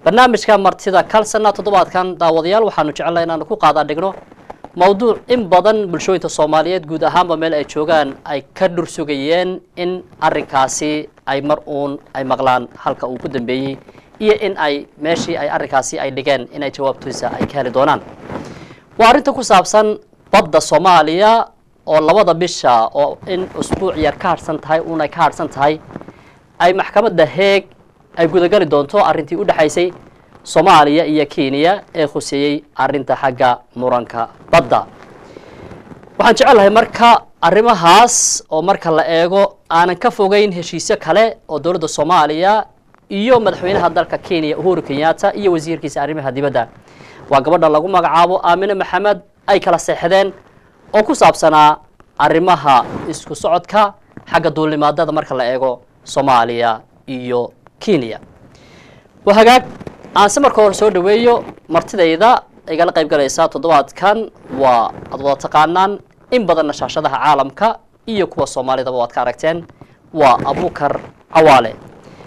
barnaamijka martida kalsana toddobaadkan daawadayaal waxaanu jecelnahay inaanu ku qaadaa dhigno mawduuc in badan bulshooyinka soomaaliyeed guud ahaanba meel ay joogaan ay ka dhur sugayeen in arrinkaasi ay mar uun ay maqlaan halka uu ku dambeeyey iyo in ay meeshii ay arrinkaasi ay dhigeen inay jawaabtiisa ay ka heli doonaan waa arrinta ku saabsan badda soomaaliya oo labada bisha oo in usbuuc yar ka hadhsan tahay uunay ka hadhsan tahay ay maxkamadda heeg ay gudagali doonto arrintii u dhexaysay soomaaliya iyo kenya ee khuseeyey arrinta xagga muranka badda waxaan jecelahay marka arrimahaas oo marka la eego aanan ka fogeyn heshiisyo kale oo dowladda soomaaliya iyo madaxweynaha dalka kenya uhuru kenyatta iyo wasiirkiisa arrimaha dibadda waa gabadha lagu magacaabo aamine maxamed ay kala seexdeen oo ku saabsanaa arrimaha isku socodka xagga duulimaadada marka la eego soomaaliya iyo kenya waa hagaag aanse marka hore soo dhaweeyo martidayda igala qayb galaysa toddobaadkan waa aad wada taqaanaan in badanna shaashadaha caalamka iyo kuwa soomaalidaba waad ka aragteen waa abukar cawaale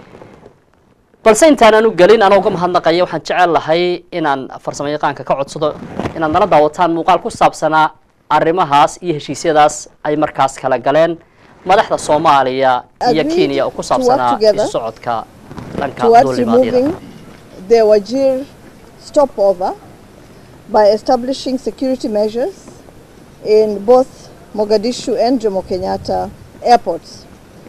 balse intaanan u gelin anoo uga mahadnaqaya waxaan jecel lahay inaan farsamo yaqaanka ka codsado inaad nala daawataan muuqaal ku saabsanaa arrimahaas iyo heshiisyadaas ay markaas kala galeen madaxda soomaaliya iyo kenya oo ku saabsanaa isu socodka dhanka duulimaadyada the Wajir stopover by establishing security measures in both Mogadishu and Jomo Kenyatta airports.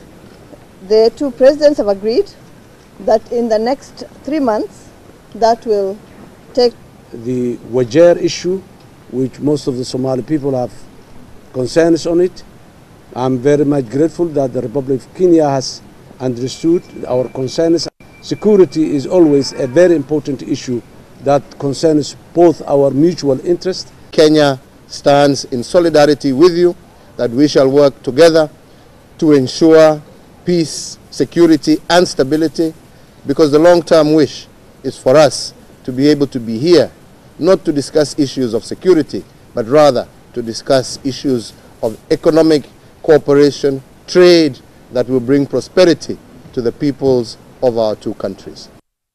The two presidents have agreed that in the next three months that will take the Wajir issue, which most of the Somali people have concerns on it. I'm very much grateful that the Republic of Kenya has understood our concerns. Security is always a very important issue that concerns both our mutual interest. Kenya stands in solidarity with you that we shall work together to ensure peace, security, and stability because the long term wish is for us to be able to be here, not to discuss issues of security, but rather to discuss issues of economic cooperation, trade that will bring prosperity to the peoples of our two countries.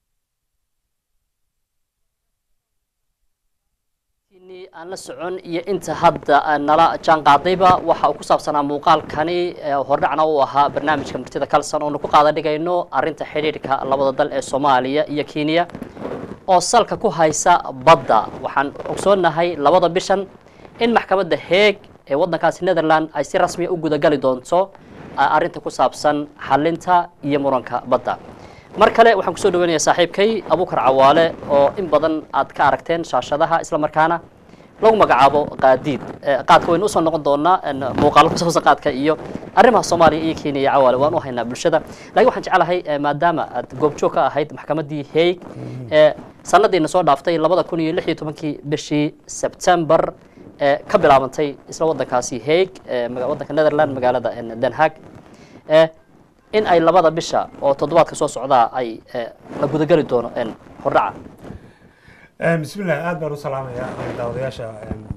aan la socon iyo inta hadda nala jaan qaadayba waxa uu ku saabsanaa muuqaalkani hordhacna uu ahaa barnaamijka martida kalson oonu ku qaada dhigayno arrinta xidhiidhka labada dal ee soomaaliya iyo kenya oo salka ku haysa badda waxaan ogsoonahay labada bishan in maxkamadda heeg ee waddankaasi netherland ay si rasmiya u gudagali doonto arrinta ku saabsan xalinta iyo muranka badda mar kale waxaan kusoo dhaweynaya saaxiibkay abukar cawaale oo in badan aad ka aragteen shaashadaha isla markaana lagu magacaabo qaadiid qaadka waynu usoo noqon doonaa muuqaalo ku saabsan qaadka iyo arrimaha soomaaliya iyo kenya iyo cawaale waan u haynaa bulshada laakiin waxaan jeclahay maadaama aad goobjoog ka ahayd maxkamaddii haig ee sanadiina soo dhaaftay labada kun iyo lix iyo tobankii bishii sebtember ee ka bilaabantay isla waddankaasi haig waddanka netherland magaalada den haag in ay labada bisha oo toddobaadka soo socdaa ay la gudageli doono hordhaca bismillah aad baan u salaamayaa daawadayaasha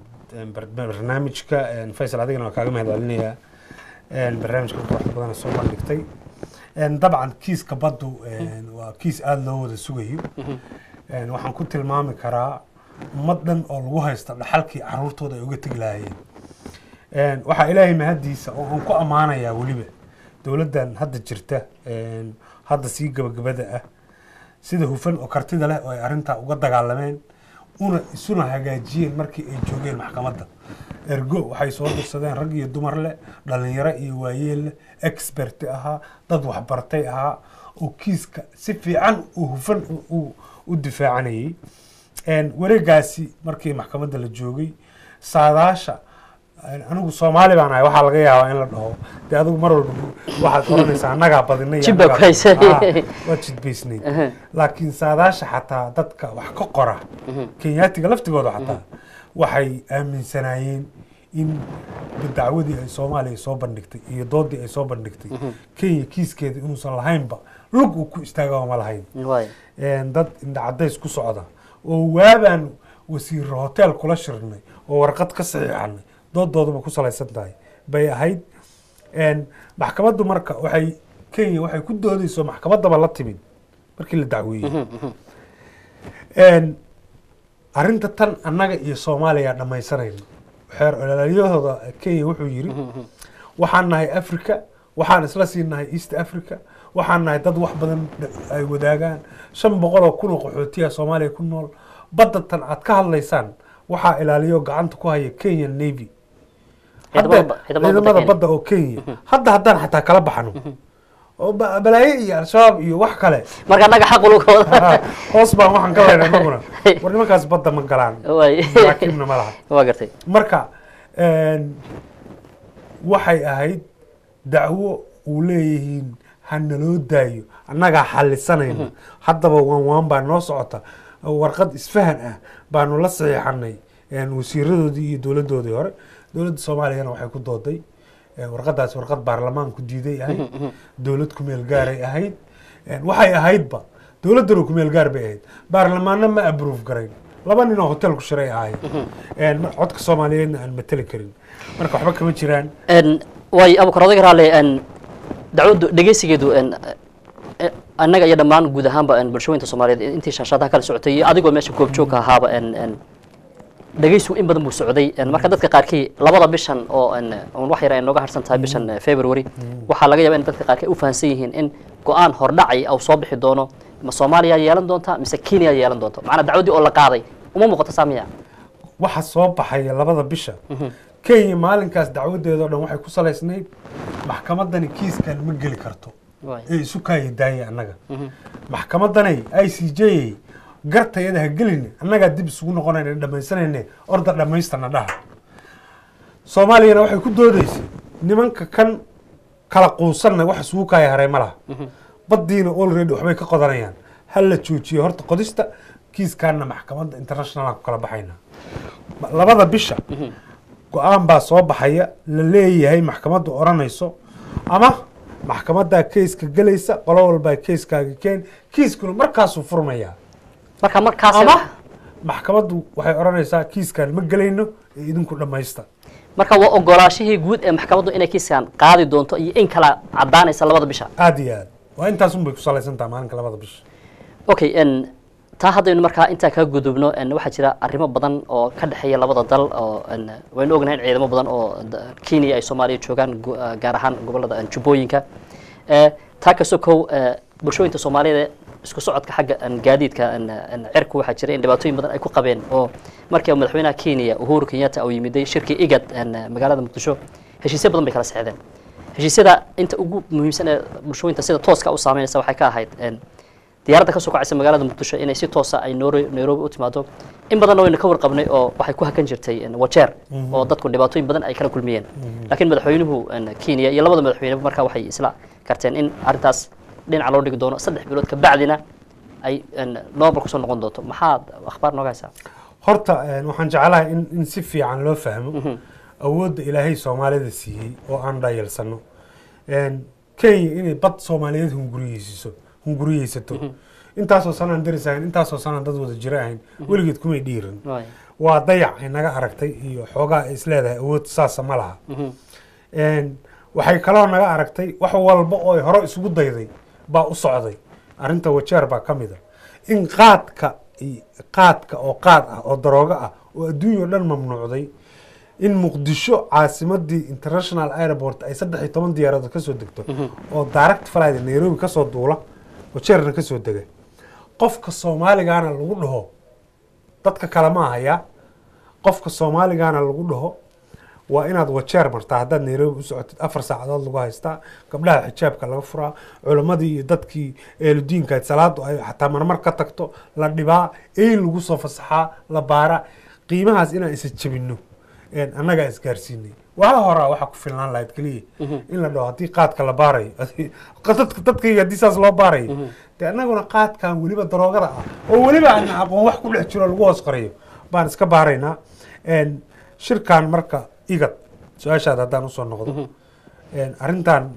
barnaamijka faysal adigana waa kaaga mahad celinayaa barnaamijka wax badan soo bandhigtay dabcan kiiska baddu waa kiis aada loo wada sugayo waxaan ku tilmaami karaa ummad dhan oo lagu haysta dhaxalkii caruurtooda ay uga tegi lahaayeen waxaa ilaahay mahadiisa oo aan ku ammaanayaa weliba dowladdan hadda jirta hadda sii gabagabada ah sida hufan oo kartida leh oo ay arrintaa uga dagaalameen una isuna hagaajiyeen markii ay joogeen maxkamadda ergo waxay soo dirsadeen rag iyo dumar leh dhalinyaro iyo waayeel leh expert ahaa dad waxbartay ahaa oo kiiska si fiican uu hufan u difaacanayay wareegaasi markii maxkamadda la joogay saadaasha anigu soomaali baan ahay waxaa laga yaabaa in la dhaho dee adigu mar walba waxaad oranaysaa annagaa badinay iyo Jibba annagaa- ku haysay. Ah, waad jidbaysnayd Aha. laakiin saadaasha xataa dadka wax ka qora kenyaatiga laftigooda xataa waxay aaminsanaayeen in dacwadii ay soomaaliya soo bandhigtay iyo doodii ay soo bandhigtay kenya kiiskeeda inuusan lahaynba lug uu ku istaagaa ma lahayn waay een, dad indhacadays ku socda oo waabaan wasiiro hotel kula shirnay oo warqad ka saxiixanay doodooduba ku salaysan tahay bay ahayd een, maxkamaddu marka waxay kenya waxay ku doodayso maxkamaddaba la timid markii la dacweeyey Een, arrinta tan annaga iyo soomaaliya dhammaysanayna xeer olaalyahooda kenya wuxuu yiri waxaan nahay africa waxaan isla sii nahay east africa waxaan nahay dad wax badan dh- ay wadaagaan shan boqol oo kun oo qaxootiya soomaaliya ku nool badda tan aad ka hadlaysaan waxaa ilaaliyo gacanta ku haya kenya navy Ciidamada Hadda- ba- ciidamada badda ciidamada Kenya. badda oo kenya hadda haddaan xataa kala baxno oo ba- balaayo iyo al-shabaab iyo wax kale marka annaga xaq ulugooda hoos baan waxaan ka leynaa anaguna war nimankaas badda ma galaan Waay. maraakiibna ma laha waa gartay marka een, waxay ahayd dacwo uu leeyihiin ha naloo daayo annagaa xallisanayna haddaba waan waan baa noo socota warqad isfahan ah baanu la saxiixanay een, wasiiradoodii iyo dowladdoodii hore dowladda soomaaliyana waxay ku dooday een, warqadaas warqad baarlamaanku diiday ahayd dowlad kumeel gaaray ahayd een, waxay ahaydba dowladdana kumeel gaar bay ahayd baarlamaanna ma abroof garayn laba nin oo hotel ku shiray ahayd een, mar- codka soomaaliyeedna aan mateli karin marka waxba kama jiraan En, waay abukar odayga raalle en, dacwaddu dhegeysigeedu en, eh, annaga iyo dhammaan guud ahaanba en, bulshooyinka soomaaliyeed intii shaashadaha kala socotay iyo adigoo meesha goobjoogka ahaaba en, en, dhegeysigu in badan buu socday en, marka dadka qaarkii labada bishan oo en, un wax yar ay nooga harsan tahay bishan eh, february waxaa laga yaaba in dadka qaarkii u fahansan yihiin in go-aan hordhacay au soo bixi doono ma soomaaliya yeelan doonta mise kenya yeelan doonto macnaa dacwaddii oo la qaaday uma muuqato saamiya waxa soo baxaya labada bisha kenya maalinkaas dacwadeeda o dhan waxay ku salaysnayd maxkamadani kiiskan ma geli karto Waay. ee isu kaaya daaya annaga maxkamadanay i c j gartayada ha gelin annagaa dib isugu noqonayna dhamaysanayne orda dhammaystana dhaha soomaaliyana waxay ku doodaysay nimanka kan kala quusanna wax isugu kaaya haray ma laha baddiina already waxbay ka qodanayaan ha la joojiyo horta qodista kiiskaana maxkamadda internationalan ku kala baxayna Ma- labada bisha go-aan baa soo baxaya la leeyahay maxkamaddu odhanayso ama maxkamaddaa keiska gelaysa qolo walbaa keiskaaga keen kiiskuna markaasuu furmayaa marka markaas ama maxkamaddu waxay odhanaysaa kiiskan ma gelayno ee idinku dhammaysta marka waa ogolaashihii guud ee maxkamaddu inay kiiskan qaadi doonto iyo in kala cadaanaysa labada bisha aada iyo aad waa intaasun bay ku salaysan taha maalinka labada bisha okay n taa haddaynu markaa intaa kaga gudubno n waxaa jira arrimo badan oo ka dhexeeya labada dal oo n waynu ognahay in ciidamo badan oo da- kenya ay soomaaliya joogaan gu- ah, gaar ahaan gobolada n jubbooyinka Eh, taa ka sokow eh, bulshooyinka soomaaliyeed ee isku socodka xagga n gaadiidka n n cirku waxaa jira in dhibaatooyin badan ay ku qabeen oo markii madaxweynaha kenya uhuru kenyatta uu yimiday shirkii igad n magaalada muqdisho heshiisyo badan bay kala sexdeen heshiisyada inta ugu muhiimsan ee bulshooyinta sida tooska u saameynaysa waxay ka ahayd n diyaaradda ka soo kacaysa magaalada muqdisho inay si toosa ay Nairobi nairobi u timaado in badanna waynu ka warqabnay oo waxay ku hakan jirtay en, wajeer oo dadku dhibaatooyin badan ay kala kulmiyeen laakiin madaxweynuhu en, kenya iyo labada madaxweyneba markaa waxay isla karteen in arrintaas dhinaca loo dhigi doono saddex bilood kabacdina ay en, normal kusoo noqon doonto maxaad akhbaar nooga haysaa horta een, waxaan jeclahay in, in si fiican loo fahmo awoodda ilaahay soomaalida siiyey oo aan dhayalsano Een, kenya inay bad soomaaliyeed hunguriyeysiso hunguriyeysato intaasoo sanaan daris ahayn intaasoo sanaan dad wada jiro ahayn weligeed kumay dhiiran Waay. waa dayac ay naga aragtay iyo xoogaa ay isleedahay awood saasa ma laha Een, waxay kaloo naga aragtay wax walba oo ay hore isugu dayday baa u socday arrinta wajeer baa ka mid a in qaadka i- qaadka oo qaad ah oo daroogo ah oo adduunya oo dhan mamnuucday in muqdisho caasimadii international airport ay saddex iyo toban diyaaradood kasoo degto oo direct flight nairobi kasoo duula wajeerna kasoo dega qofka soomaaligaana lagu dhaho dadka kale ma ahaya qofka soomaaligaana lagu dhaho waa inaad wajeer martaa haddaad nairobi u socotid afar saacadood lagu haystaa gabdhaha xijaabka laga furaa culimmadii iyo dadkii eeludiinka salaadu ay xataa marmar ka tagto la dhibaa eyn lagu soo fasaxaa la baara qiimahaas inaan isa jebino een, annagaa isgaarsiinay waa horaa waxaa ku filnaan lahayd keliya in la dhaho haddii qaadka la baarayo dadka dadkayga haddii saas loo baarayo dee annaguna qaadkan weliba daroogada ah oo weliba aan aqoon wax ku dhex jiro lagu hoos qariyo baan iska baaraynaa Een, shirkan marka igad su-aashaada haddaan usoo noqdo Een, arrintan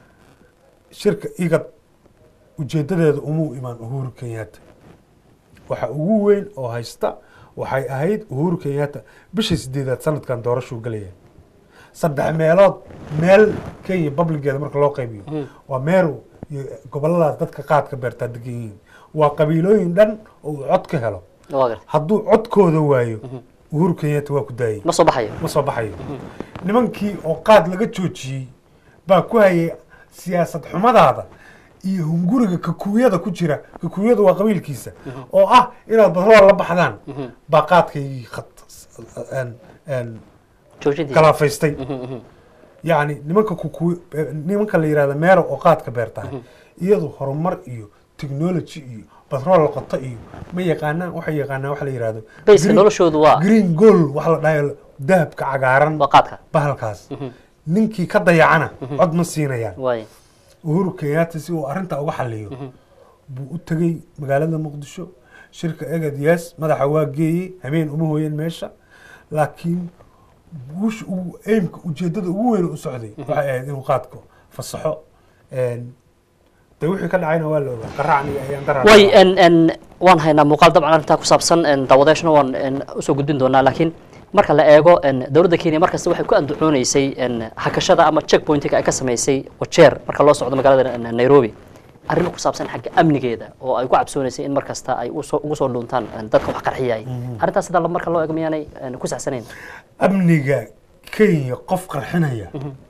shirka igad ujeedadeeda umuu imaan uhuru kenyatta waxa ugu weyn oo haysta waxay ahayd uhuru kenyatta bisha sideedaad sanadkan doorashuu gelaya saddex meelood meel kenya publigeeda marka loo qaybiyo waa meeru iyo goboladaas dadka qaadka beertaa degan yihiin waa qabiilooyin dhan oo uu cod ka helo waa gartay hadduu codkooda waayo uhuru kenyatta waa ku daayay ma soo baxayo ma soo baxayo nimankii oo qaad laga joojiyey baa ku hayay siyaasad xumadaada iyo hunguriga kakuuyada ku jira kakuuyada waa qabiilkiisa oo ah inaad badrool la baxdaan baa qaadkaygii khat- een- een joojintiisa galaafaystay yacni nimanka kukuy nimanka la yihahda meero oo qaadka beertahay iyadu horumar iyo technology iyo batrool la qoto iyo ma yaqaanaan waxay yaqaanaan waxa la yihahdo bayska green- noloshoodu waa green gold waxa la dhahayo dahabka cagaaran waa qaadka bahalkaas ninkii ka dayacana cod ma siinayaan waay uhuru kenyatta si uu arrintaa uga xaliyo buu u tegey magaalada muqdisho shirka egad yes madaxa waa geeyey habeen uma hooyeen meesha laakiin guusha ugu aimka ujeedada ugu weyn u socday waxay ahayd inuu qaadko fasaxo een, de wixii ka dhacayna waa la ogaa qaracni ayaan daraa way en en waan haynaa muuqaal dabcan arrintaa ku saabsan en daawadeeshna waan en usoo gudbin doonaa laakiin marka la eego en dowladda kenya markasta waxay ku andacooneysay en hakashada ama check pointiga ay ka samaysay wajeer marka loo socdo magaalada en nairobi arrin ku saabsan xagga amnigeeda oo ay ku cabsooneysay in markasta ay usoo ugu soo dhuuntaan en dadka wax qarxiyay arrintaas sidaa marka loo eego miyaanay en ku saxsanayn amniga kenya qof qarxinaya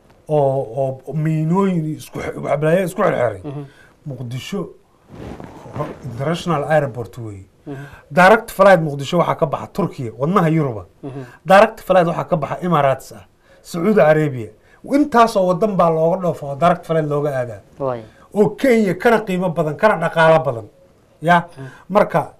oo oo miinooyin iyo isku xe- waxbalaayo isku xirxiray muqdisho ho- international airport wey direct flight muqdisho waxaa ka baxa turkiya wadnaha yuruba direct flight waxaa ka baxa emirates ah sacuudi arabia intaasoo wadan baa looga dhoofo oo direct flight looga aadaa waay oo kenya kana qiimo badan kana dhaqaalo badan ya marka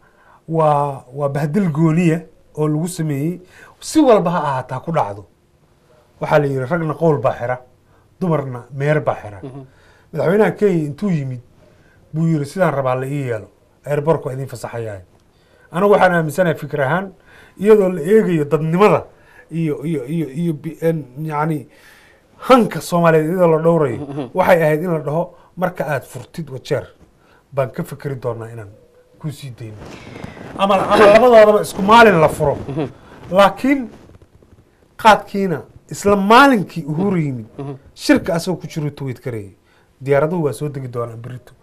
waa waa bahdil gooniya oo lagu sameeyey si walba ha ahaataa ku dhacdo waxaa la yidhi ragna qowl baa xira dumarna meer baa xira madaxweynaha kenya intuu yimid buu yidhi sidaan rabaa la ii yeelo airborku waa idiin fasaxayahay anigu waxaan aaminsanahay fikir ahaan iyadoo la eegayo dadnimada iyo iyo iyo iyo bi- en- yacni hanka soomaaliyeed iyadoo la dhowrayo waxay ahayd in la dhaho marka aad furtid wajeer baan ka fikeri doonaa inaan ku sii dayno ama ama labadoodaba isku maalin la furo laakiin qaadkiina isla maalinkii uhuru yimid shirka asagoo ku jiru tweet karayay diyaaraduhu waa soo degi doonaa berito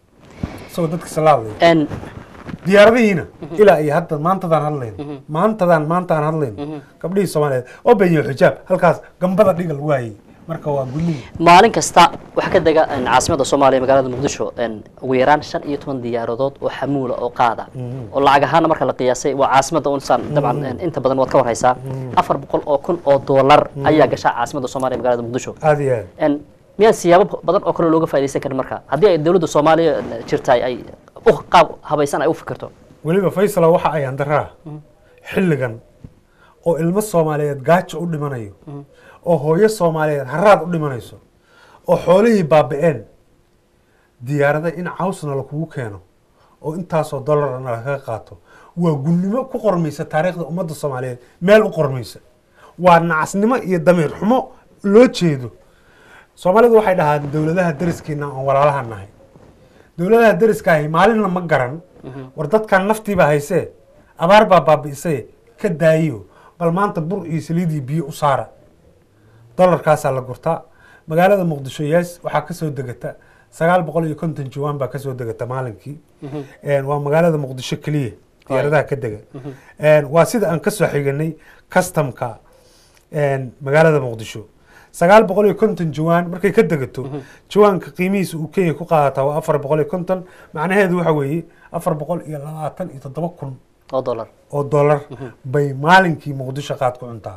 isagoo dadka salaadlaya en diyaaradihiina ilaa iyo hadda maantadaan hadlayno maantadaan maantaan hadlayno gabdhihii soomaaliyeed oo benyo xijaab halkaas gambada dhigal waayey marka waa gudnihi maalin kasta waxaa ka dega en, caasimadda soomaaliya magaalada muqdisho en, ugu yaraan shan iyo toban diyaaradood oo xamuula oo qaada oo lacag ahaana marka la qiyaasay waa caasimadda unsaan dabcan en, inta badan waad ka warhaysaa afar boqol oo kun oo doolar ayaa gashaa caasimadda soomaaliya magaalada muqdisho aada iyo aad en, miyaan siyaabo badan oo kale looga faa'idaysan karin marka haddii ay dowladda soomaaliya en, jirtaay ay u qaab habaysan ay u fikirto weliba faysala waxa ay andaraa xilligan oo ilmo soomaaliyeed gaajo u dhimanayo oo hooyo soomaaliyeed haraad u dhimanayso oo xoolihii baaba-een diyaarada in cawsna lakugu keeno oo intaasoo dollarna lagaga qaato waa gunnimo ku qormaysa taariikhda ummadda soomaaliyeed meel u qormaysa waa nacasnimo iyo damiir xumo loo jeedo soomaalidu waxay dhahaan dowladaha deriskeena aan walaalaha nahay dowladaha deriskaahi maalinna ma garan war dadkan naftiiba haysee abaar baa baabi'isay ka daayiyo bal maanta bur iyo saliid iyo biyo u saara dolarkaasaa la gurtaa magaalada muqdisho yaas waxaa kasoo degata sagaal boqol iyo konton jawaan baa kasoo degata maalinkii Een, waa magaalada muqdisho keliya diyaaradaha ka dega Een, waa sida aan kasoo xiganay customka een, magaalada muqdisho sagaal boqol iyo konton jawaan markay ka degato jawaanka qiimihiisa uu kenya ku qaadataa waa afar boqol iyo konton macnaheedu waxa weeye afar boqol iyo labaatan iyo toddoba kun oo dollar oo dollar bay maalinkii muqdisho qaad ku cuntaa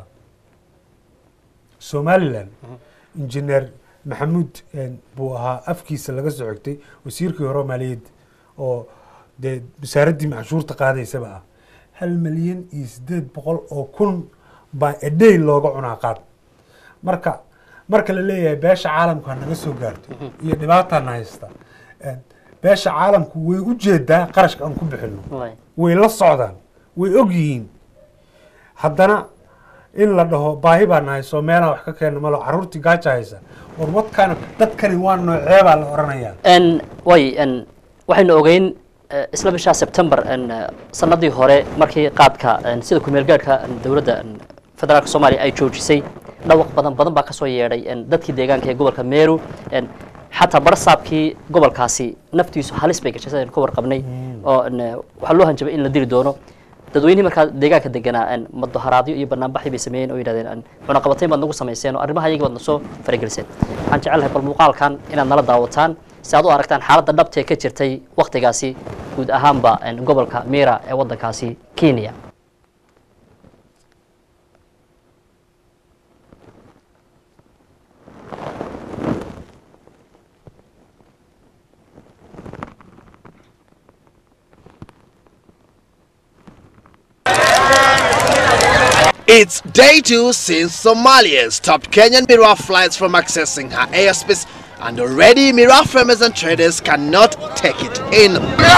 somalilan injineer maxamuud een, buu ahaa afkiisa laga soo xigtay wasiirkii hore oo maaliyadda oo dee wasaaraddii macshuurta qaadaysaba ah hal milyan iyo sideed boqol oo kun baa edhey looga cunaa qaad marka marka la leeyahay beesha caalamku ha naga soo gaarto iyo dhibaataana haysta een, beesha caalamku way u jeedaa qarashka aan ku bixino waay way la socdaan way og yihiin haddana in la dhaho baahi baa nahay soo meelaan wax ka keena malo caruurtii gaaja haysa war wadkaana dadkani waa nooceebaa la odhanayaa en way en waxaynu ogeyn eh, isla bisha September en eh, sanadii hore markii qaadka en, sida ku meel gaadhka en, dowladda en, federaalka Soomaaliya ay joojisay dhawaq badan badan baa ka soo yeedhay en, dadkii deegaanka ee gobolka Meru en xataa barasaabkii gobolkaasi naftiisu halis bay gashay sidaynu ka warqabnay oo n waxaa loo hanjabay in la dili doono dadweynihii markaa deegaanka deganaa n mudaharaadyo iyo banaanbaxi bay sameeyeen oo yidhahdeen n cunaqabatayn baad nagu samayseen oo arrimaha iyagii baad na soo farageliseen waxaan jecelahay bal muuqaalkan inaad nala daawataan si aad u aragtaan xaaladda dhabtee ka jirtay waktigaasi guud ahaanba n gobolka mira ee waddankaasi kenya It's day two since Somalia stopped Kenyan Mira flights from accessing her airspace, and already Mira farmers and traders cannot take it in.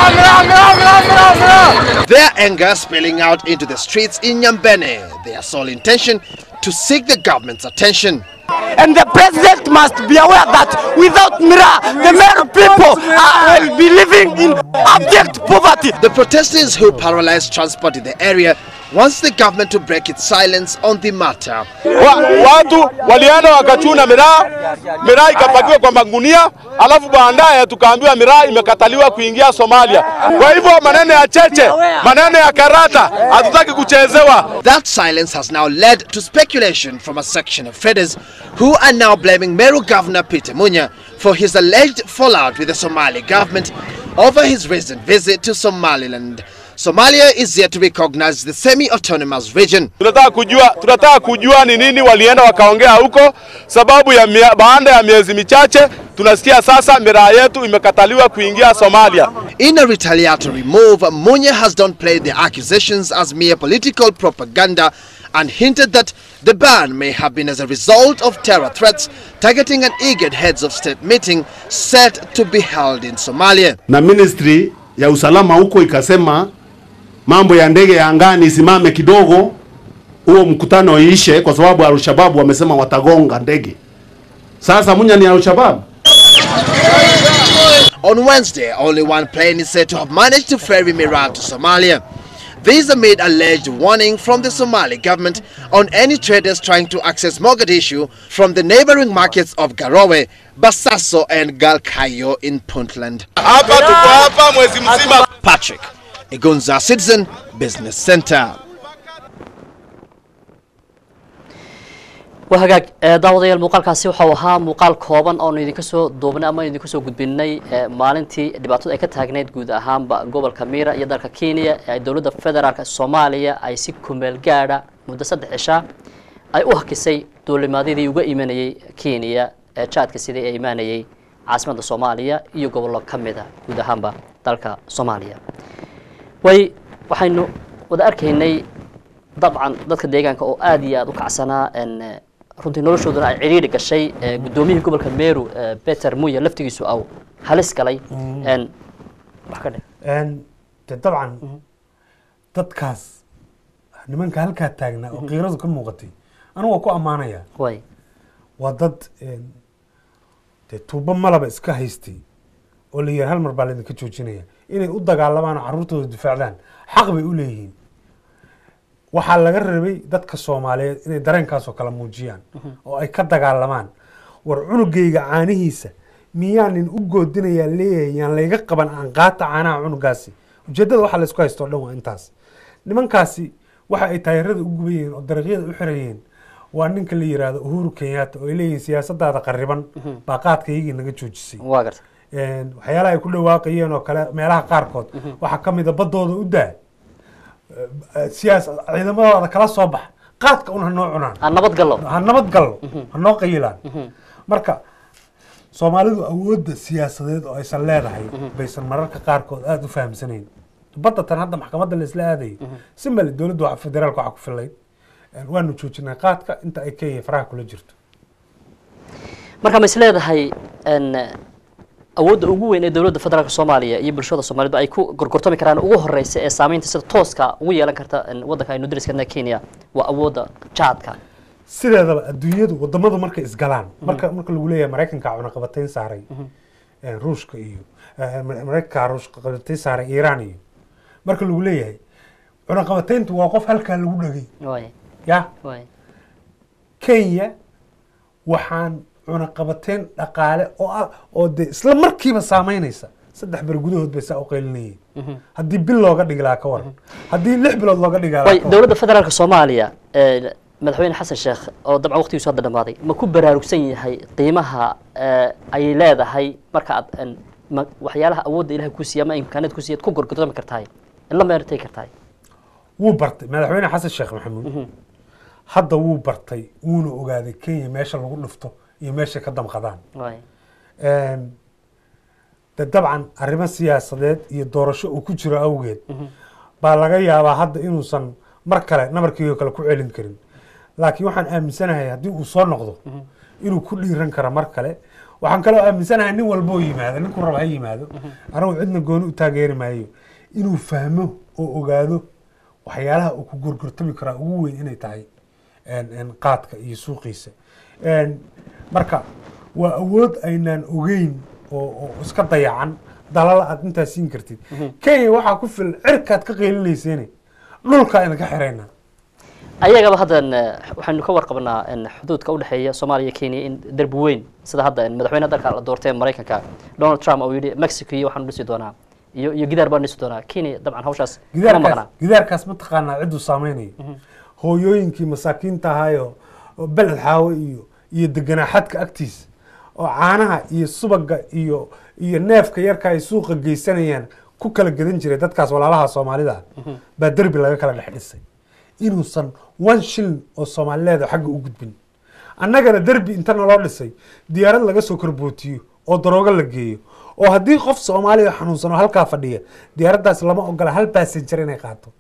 Their anger spilling out into the streets in Nyambene, their sole intention to seek the government's attention. And the president must be aware that without Mira, the Meru people uh, will be living in abject poverty. The protesters who paralyzed transport in the area wants the government to break its silence on the matter. wa, watu walienda wakachuna miraa, miraa ikapakiwa kwa magunia, alafu baadaye tukaambiwa miraa imekataliwa kuingia Somalia. Kwa hivyo maneno ya cheche, maneno ya karata hatutaki kuchezewa. That silence has now led to speculation from a section of traders who are now blaming Meru Governor Peter Munya for his alleged fallout with the Somali government over his recent visit to Somaliland. Somalia is yet to recognize the semi-autonomous region. Tunataka kujua, tunataka kujua ni nini walienda wakaongea huko, sababu ya mia, baada ya miezi michache tunasikia sasa miraa yetu imekataliwa kuingia Somalia. In a retaliatory move, Munya has downplayed the accusations as mere political propaganda and hinted that the ban may have been as a result of terror threats targeting an IGAD heads of state meeting set to be held in Somalia. na ministry ya usalama huko ikasema mambo ya ndege ya angani isimame kidogo, huo mkutano iishe, kwa sababu Al-Shabaab wamesema watagonga ndege. Sasa Munya ni Al-Shabaab. On Wednesday, only one plane is said to have managed to ferry Miran to Somalia. These amid alleged warning from the Somali government on any traders trying to access Mogadishu from the neighboring markets of Garowe, Basaso and Galkayo in Puntland. Hapa tuko hapa mwezi mzima. Patrick, Igunza Citizen Business Center. waa hagaag ee, daawadayaal muuqaalkaasi waxau ahaa muuqaal kooban oonu idinka soo duubnay ama idinka soo gudbinay ee, maalintii dhibaatada ay ka taagneyd guud ahaanba gobolka miira iyo dalka kenya ee ay dowladda federaalk soomaaliya ay si kumeel gaadha muddo saddex cishaa ay u hakisay duulimaadyadii uga imanayey kenya ee jaadka sidii ay imaanayey caasimadda soomaaliya iyo gobollo ka mida guud ahaanba dalka soomaaliya way waxaynu wada arkaynay dabcan dadka deegaanka oo aad iyo aad u kacsanaa n runtii noloshooduna ay cidhiidhi gashay ee, guddoomiyihii gobolka meru ee, peter muya laftigiisu au halis galay n wax ka dhe Een, de dabcan dadkaas nimanka halkaa taagnaa oo qiiradu ka muuqatay anigu waa ku ammaanaya way waa dad een, dee tuubo malaba iska haystay oo la yidhi hal mar baa laydinka joojinaya inay u dagaalamaan oo carruurtooda difaacdaan xaq bay u leeyihiin waxaa laga rabay dadka soomaaliyeed inay dareenkaasoo kale muujiyaan oo ay ka dagaalamaan war cunugayga caanihiisa miyaanin u goodinayaa leeyahay yaan layga qaban aan qaata caanaha cunugaasi ujeeddada waxaa laysku haysto o dhan waa intaas nimankaasi waxa ay taayirada u gubayeen oo dariiqyada u xirayeen waa ninka la yiraahdo uhuru kenyatta oo ay leeyihiin siyaasadaada qariban baa qaadkaygii naga joojisay waa garta Een, waxyaalaha ay ku dhawaaqayeen oo kale meelaha qaarkood waxaa ka mid a badooda u daa Eh, siyaas ciidamadooda kala soo bax qaadka un hanoo cunaan aan nabad gallo ha nabad gallo hanoo qayilaan marka soomaalidu awoodda siyaasadeed oo aysan leedahay baysan mararka qaarkood aada u fahamsanayn badda tan hadda maxkamadda la isla aadayo si male dowladda waxa federaalka waxaa ku filayd Een, waanu joojinay qaadka inta ay kenya faraha kula jirto marka ma is leedahay n awoodda ugu weyn ee dowladda federaalk soomaaliya iyo bulshada soomaalidu ay ku gorgortami karaan ugu horeysa ee saameynta sida tooska ugu yeelan karta n waddanka aynu dariskana kenya waa awoodda jaadka sideedaba adduunyadu wadamadu markay isgalaan marka marka lagu leeyahay maraykanka cunaqabatayn saaray eh, ruushka iyo eh, Mar- maraykanka cunaqabatayn saaray iiraan iyo marka lagu leeyahay cunaqabatayntu waa qof halkaa lagu dhagay way ya way kenya waxaan cunaqabateyn dhaqaale oo ah oo de isla markiiba saameynaysa saddex ber gudahood bay saa u qaylinayeen haddii bil looga dhigi lahaa ka waran haddii lix bilood looga dhigi lahaa way ka waran. dowladda federaalka soomaaliya ee, madaxweyne xasan sheekh oo dabcan waqtigiisu hadda dhamaaday ma ku baraarugsan yahay qiimaha ee, ay leedahay marka aad een, ma- waxyaalaha awoodda ilahay ku siiya ama imkaaniyad ku siiya ku gorgortami kartahay in la meertay kartahay wuu bartay madaxweyne xasan sheekh maxamuud hadda wuu bartay wuuna ogaaday kenya meesha lagu dhufto iyo meesha ka damqadaan way Een, de dabcan arrimo siyaasadeed iyo doorasho uu ku jiro awgeed baa laga yaabaa hadda inuusan mar kale nabarkiioo kale ku celin karin laakiin waxaan aaminsanahay haddii uu soo noqdo inuu ku dhiiran karo mar kale waxaan kaloo aaminsanahay nin walba oo yimaado ninkuu raba ha yimaado anagu cidna gooni u taageeri maayo inuu fahmo oo ogaado waxyaalaha uu ku gorgortami karaa ugu weyn inay tahay een- een qaadka iyo suuqiisa Een, marka waa awood aynaan ogeyn oo oo iska dayacan dalal aad intaa siin kartid kenya waxaa ku filan cirkaad ka qeylinayseen dhulka idinka xirayna ayagaba haddan eh, waxaynu ka warqabnaa in xuduudka udhexeeya soomaaliya iyo kenya in derbi weyn sida hadda in madaxweyne dalka la doortay ee maraykanka donald trump uu yidhi mexico iyo waxaanu dhisi doonaa iyo iyo gidaar baan dhisi doonaa kenya dabcan hawshaas kama gidaarkaas maqnaa gidaarkaas ma taqaanaa cidduu saameynayo hooyooyinkii masaakiinta ahaayo oo beled xaawo iyo iyo deganaa xadka agtiisa oo caanaha iyo subaga iyo iyo neefka yarka ay suuqa geysanayaan ku kala gadan jiray dadkaas walaalaha soomaalida ah baa derbi laga kala dhex dhisay inuusan one shilin oo soomaalileed oo xagga u gudbin annagana derbi inta naloo dhisay diyaarad laga soo korbootiyo oo daroogo la geeyo oo haddii qof soomaaliya xanuunsan oo halkaa fadhiya diyaaraddaas lama ogola hal passenger inay qaato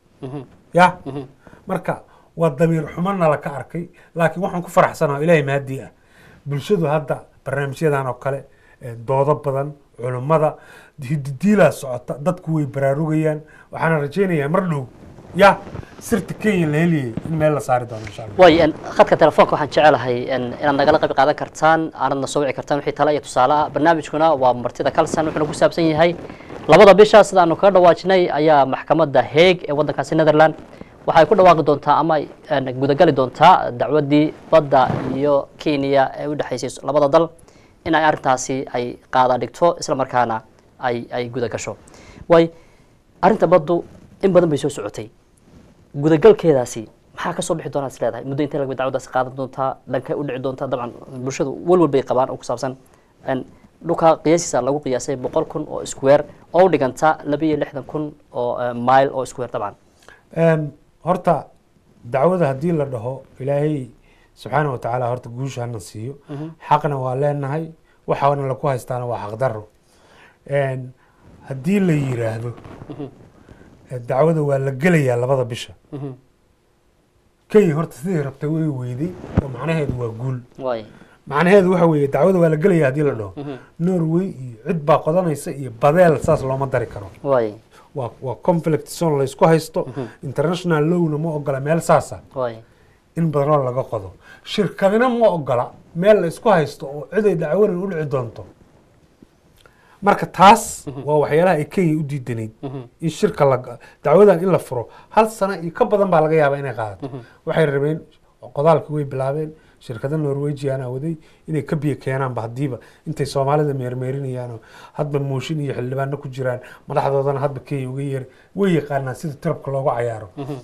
ya marka waa damiir xumo nala ka arkay laakiin waxaan ku faraxsanaa ilaahay mahadii ah bulshadu hadda barnaamijyadan oo kale eh, doodo badan culummada hididiilaa socota dadku way baraarugayaan waxaana rajaynayaa mar dhow ya sirta kenya la heliyay in meel la saari doono insha allah way en, khadka telefoonka waxaan jecelahay en, inaad nagala qayb qaadan kartaan aanadna soo wici kartaan wixii tala iyo tusaale ah barnaamijkuna waa martida kalsan wuxuuna ku saabsan yahay labada bisha sidaanu kaga dhawaajinay ayaa maxkamadda heeg ee waddankaasi netherland waxay ku dhawaaqi doontaa ama ay en, gudagali doontaa dacwaddii badda iyo kenya ee u dhexaysay labada dal in ay arrintaasi ay qaada dhigto isla markaana ay ay guda gasho way arrinta baddu in badan bay soo socotay gudagalkeedaasi maxaa kasoo bixi doonaa is leedahay muddo intee lagba dacwadaasi qaadan doontaa dhankay u dhici doontaa dabcan bulshadu walwal bay qabaan oo ku saabsan en, dhulka qiyaasiisa lagu qiyaasay boqol kun oo square oo u dhiganta laba iyo lixdan kun oo eh, mile oo square dabcan Een, horta dacwada haddii la dhaho ilaahay subxaana watacaala horta guusha hana siiyo xaqna waa leenahay waxaana laku haystaana waa xaqdaro Een, haddii la yiraahdo eh, dacwada waa la gelayaa labada bisha kenya horta sidii rabtay way weyday oo macnaheedu waa guul waay macnaheedu waxa weeye dacwada waa la gelaya haddii la dhaho norway iyo cid baa qodanaysa iyo badeel saas looma dari karo waay waa waa conflict zone laysku haysto international lowna ma ogola meel saasa waay in badanoo laga qodo shirkadina ma ogola meel la isku haysto oo ciday dacwadan u dhici doonto marka taas waa waxyaalaha ay kenya u diidanayd in shirka la dacwadan in la furo hal sano iyo ka badan baa laga yaabaa inay qaadato waxay rabeen qodaalkii way bilaabeen shirkada norwegiana waday inay ka biyo keenaanba haddiiba intay soomaalida meermeerinayaanoo hadba mooshin iyo xildhibaano ku jiraan madaxdoodana hadba kenya uga yeer way yaqaanaan sida tirabka loogu cayaaro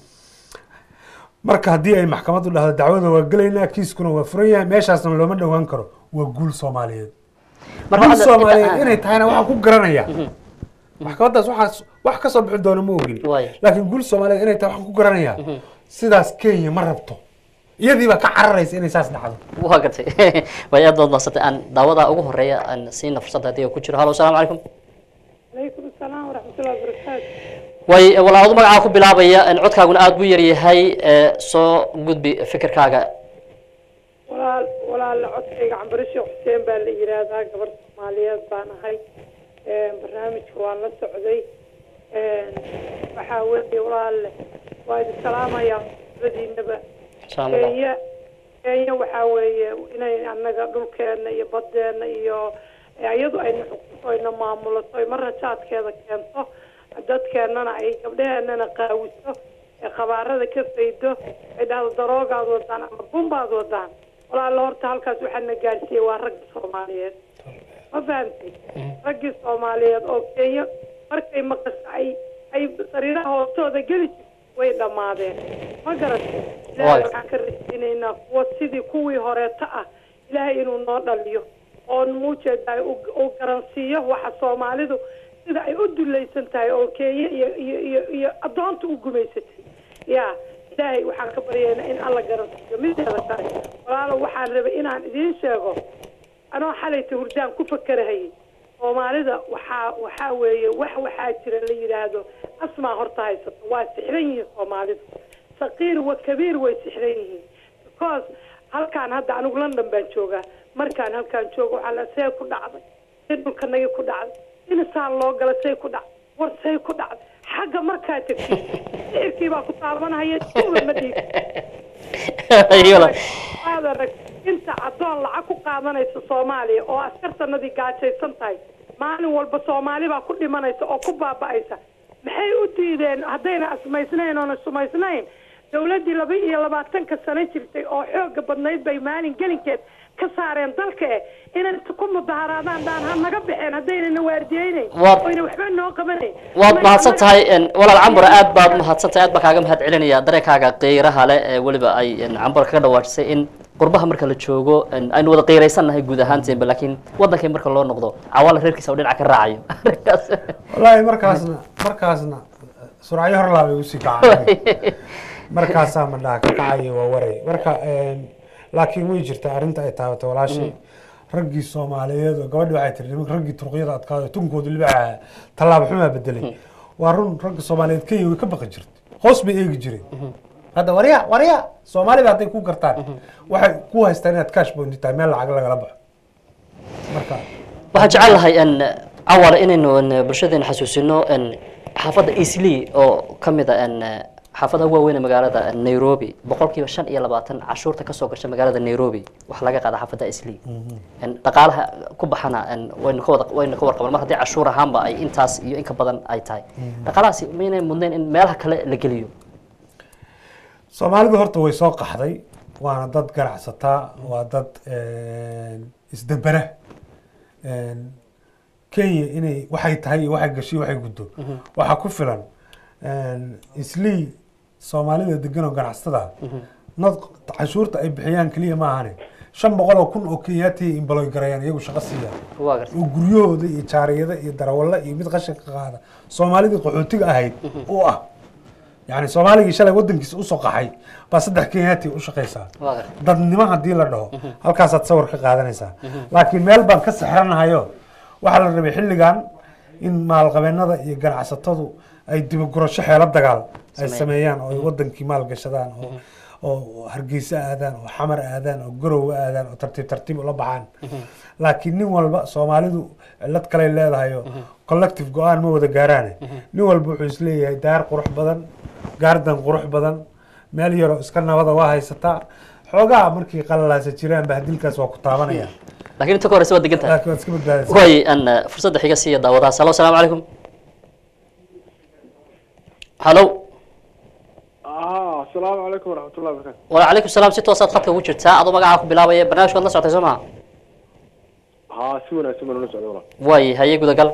marka haddii ay maxkamaddu dhahdo dacwada waa gelaynaa kiiskuna waa furan yahay meeshaasna looma dhowaan karo waa guul soomaaliyeed Marka guul hadda- soomaaliyeed inta- inay tahayna waxaan ku garanayaa maxkamaddaas waxaas wax ka soo bixi doona ma ogin Waay. laakiin guul soomaaliyeed inay tahay waxaan ku garanayaa sidaas kenya ma rabto iyadii baa ka cararaysa inay saas dhacdo waa gartay way aad baad mahadsantay aan daawada ugu horeeya aan siina fursadda haddii uu ku jiro halo asalaamu calaykum عليكم السلام ورحمة الله وبركاته way walaal adu magacaa ku bilaabaya en, codkaaguna aad buu yaryahay ee, soo gudbi fikirkaaga walaal walaal codkayga cambarisho xuseen baa la yiraahdaa gabar soomaaliyeed baan ahay Een, barnaamijka waan la socday Een, waxaa weeye walaal waa idin salaamayaa labadiinaba Salaam Allah. kenya kenya waxaa weeye inay annaga dhulkeena iyo badeena iyo iyadu ayna xukunto ayna maamulato ay marna jaadkeeda keento dadkeenana ay gabdhaheenana qaawiso ee khabaarada ka faydo ay dhahdo daroogaad wadaan ama bumbaad wadaan walaalo horta halkaas waxaa na gaarsiiyey waa ragga soomaaliyeed ma fahamtay raggii soomaaliyeed oo kenya markay maqas ay ay sariiraha hoostooda geli jirtay way dhammaadeen ma garatay ilaahay waxaan ka rajaynaynaa kuwa sidii kuwii horeeto ah ilaahay inuu noo dhaliyo oo muujeedaay uu garansiiyo waxa soomaalidu sida ay u dulaysan tahay oo kenya iyo iyo iyo iyo addoonta u gumaysatay ya ilaahay waxaan ka baryaynaa in alla garansiiyo mideeda kale walaalo waxaan rabay inaan idiin sheego anoo xalayta hurdaan ku fakerahayay soomaalida waxaa waxaa weeye wax waxaa jira la yidhaahdo asmaa horta haysato waa sixran yihiin soomaalidu saqiir wa kabiir way sixran yihiin because halkaan hadda anigu london baan joogaa markaan halkaan jooga waxaa la see ku dhacday see dhulkanagii ku dhacday inisaan loo gala say ku dhacday war say ku dhacday xagga markaa tegtid sixirkii baa ku taabanahaya duuba ma dhiib aad arag inta addoon lacag ku qaadanaysa soomaaliya oo askartanadii gaajaysan tahay maalin walba soomaali baa ku dhimanaysa oo ku baaba'aysa maxay u diideen haddayna asmaysnayn oona sumaysnayn dawladdii laba iyo labaatanka sano jirtay oo xooga badnayd bay maalin gelinkeed ka saareen dalka eh inay ku mudaharaadaan dhaan ha naga baxeen haddaynana waardiyeynayn Waad- oyna waxba noo qabanayn waad mahadsan tahay en, walaal cambur aad baad mahadsan tahay aad baan kaaga mahad celinaya dareenkaaga qiiraha leh ee weliba ay en, cambur kaga dhawaajisay in qurbaha marka la joogo en, aynu wada qiiraysan nahay guud ahaanteenba laakiin waddankii marka loo noqdo cawaala reerkiisa oo dhinaca ka raacayo arrinkaas wallaahi markaasna markaasna suracyo hor laabay usii kacay markaasaa madhaha ka kacayo waa waray marka een, laakiin way jirtaa arrinta ay taabatay walaashay raggii soomaaliyeed oo gabadhi waxay tiri nimanka raggii turqiyada adkaado tunkooda libaxa tallaabo xumaa bedelay waa run ragga soomaaliyeed kenya way ka baqi jirtay hoos bay eegi jireen hadda warya warya soomaalida hadday ku gartaan waxay ku haystaan inaad cash bondi tahay meel lacag lagala baxo marka waxaan jecel lahay en cawale inaynu en, bulshadeena xasuusino en xaafadda easley oo ka mid a en xaafadaha waaweyn ee magaalada nairobi boqolkiiba shan iyo labaatan cashuurta kasoo gasha magaalada nairobi waxaa laga qaada xaafadda easley en dhaqaalaha ku baxana en waynu ka wada waynu ka warqaban mar haddii cashuur ahaanba ay intaas iyo in ka badan ay tahay dhaqaalahaasi maynay mudnayn in meelaha kale la geliyo soomaalidu horta way soo qaxday waana dad ganacsataa waa dad isdabera kenya inay waxay tahay iyo waxay gashay waxay guddo waxaa ku filan islii soomaalida degan oo ganacsatada nad cashuurta ay bixiyaan keliya ma ahane shan boqol oo kun oo kenyaati imbaloy garayaan iyagu shaqo siiya waa gartay oo guryahooda iyo jaariyada iyo darawalla iyo mid qashinka qaada soomaalidii qaxootiga ahayd u ah yani soomaaligii shalay wadankiisa usoo qaxay baa saddex kenyaati u shaqaysaa waa gartay dadnimo haddii la dhaho halkaasaad sawir ka qaadanaysaa laakiin meel baan ka sexranahayo waxaa la rabay xilligan in maalqabeennada iyo ganacsatadu ay dibagurasho xeelo dagaal ay sameeyaan oo ay wadankii maalgashadaan oo oo hargeysa aadaan oo xamar aadaan oo garowe aadaan oo tartiib tartiib ula baxaan laakiin nin walba soomaalidu cillad kaley leedahay oo collective go-aan ma wada gaaraane nin walba wuxuu isleeyahay daar qurux badan gaardan qurux badan meel yaroo iska nabada waa haysataa xoogaa markii qalalaasa jiraan bahdilkaas waa ku taabanaya laakiin inta ka horeysa waa degan tahay laakiin waad iska badbaadaysaa way an fursadda xiga siiya daawadahaas halo asalaamu calaykum halo ah asalaamu calaykum waraxmatullahi wabarakatu wacalaykum salaam si toosaad khadka ugu jirtaa adoo magacaa ku bilaabaya barnaamijka waad la socotay soo maha haa si wanaagsan baan ula socda walaal way haye gudagal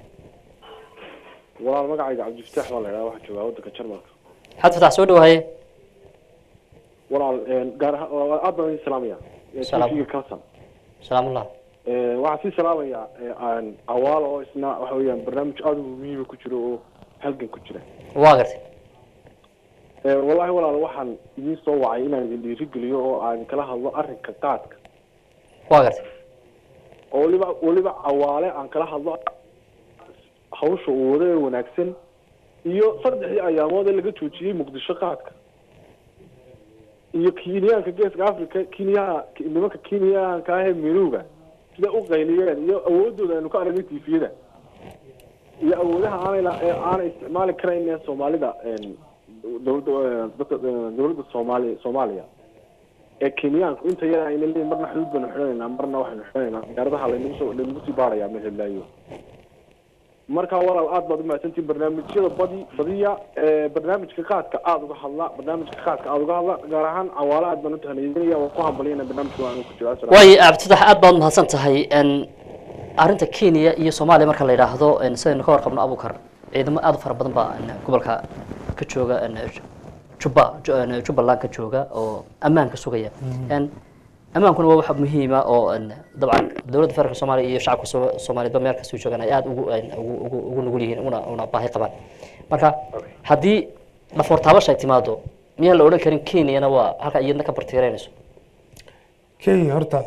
walaal magacayga cabdifataax baa la idhaha waxaa joogaa waddanka jarmalka xad fatax soo dhawo haye walaal gaar ahaan aad baan idin salaamaya Salaam. tv kalsan salaamullah waxaan sii salaamayaa aan awaal oo isna waxa weeyaan barnaamij aada u muhiima ku jiro oo halgan ku jira waa gartay wallahi walaal waxaan idiin soo wacay inaan idin dhiirigeliyo oo aan kala hadlo arrinka qaadka waa gartay oo weliba weliba awaale aan kala hadlo hawsha uu wada ee wanaagsan iyo saddexdii ayaamood ee laga joojiyey muqdisho qaadka iyo kenyaanka geeska africa kenyaha nimanka kenyaanka ah ee miruga sida u qayliyeen iyo awoodooda aynu ka aragnay tifiyada iyo awoodaha aanay la- ee aanay isticmaali karayn ee soomaalida dowladda dadka dowladda soomaaliya soomaaliya ee kenyaanku inta yar ayna leeyihin marna xuduud baynu xidhanaynaa marna waxaynu xidhanaynaa diyaaradaha laynagu soo laynagu sii baarayaa meel heblaayo marka walaal aad baad umahadsantihin barnaamijyada badi badiya ee barnaamijka qaadka aada uga hadla barnaamijka qaadka aada uga hadla gaar ahaan cawaale aad baan u tahniyeynaya waan ku hambaliyana barnaamijka waan ku jiraa Assalaamu waayo abtitax aad baad mahadsan tahay n arrinta kenya iyo soomaaliya marka la yidhaahdo n sidaynu ka warqabno abukar ciidamo aad u fara badan baa n gobolka ka jooga n juba Ju- n jubbaland ka jooga oo ammaanka sugaya n ammaankuna waa wax muhiima oo n dabcan dowladda federaalka soomaaliya iyo shacabka soo- soomaaliyeedba meel kastoo joogaan ay aada ugu n ugu ugu ugu nugul yihiin una una baahi qabaan marka haddii dhafoor taabasha ay timaado miyaan la odhan karin kenyana waa halka iyadna ka bartiiraynayso kenya horta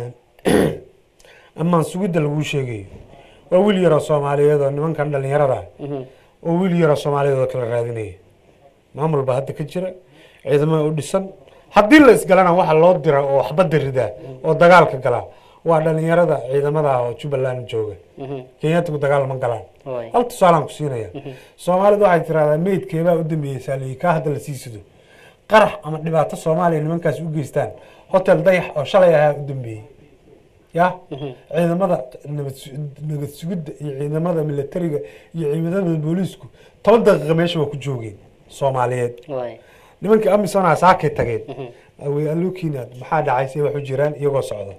ammaan sugidda laguu sheegayo waa wiil yaroo soomaaliyeed oo nimankan dhalinyarada ah oo wiil yaroo soomaaliyeed oo kala raadinaya maamul baa hadda ka jira ciidamada u dhisan haddii la isgalana waxa loo dira oo waxbadda ridaa oo dagaalka galaa waa dhalinyarada ciidamada ah oo jubbaland jooga kenyaatigu dagaal ma galaan Waay. hal tusaalaan ku siinaya soomaalidu waxay tiraahdaa meydkeebaa u dambeeyeysaa leeyi kaa hadda la sii sido qarax ama dhibaato soomaaliya nimankaas u geystaan hotel dayax oo shalay ahaa u dambeeyey ya ciidamada nabad su- nabad sugidda iyo ciidamada militariga iyo ciidamada booliisku toban daqiiqa meesha waa ku joogeen soomaaliyeed waay nimankii amisona saakay tageen awey allokiina maxaa dhacay say wax u jiraan iyagoo socda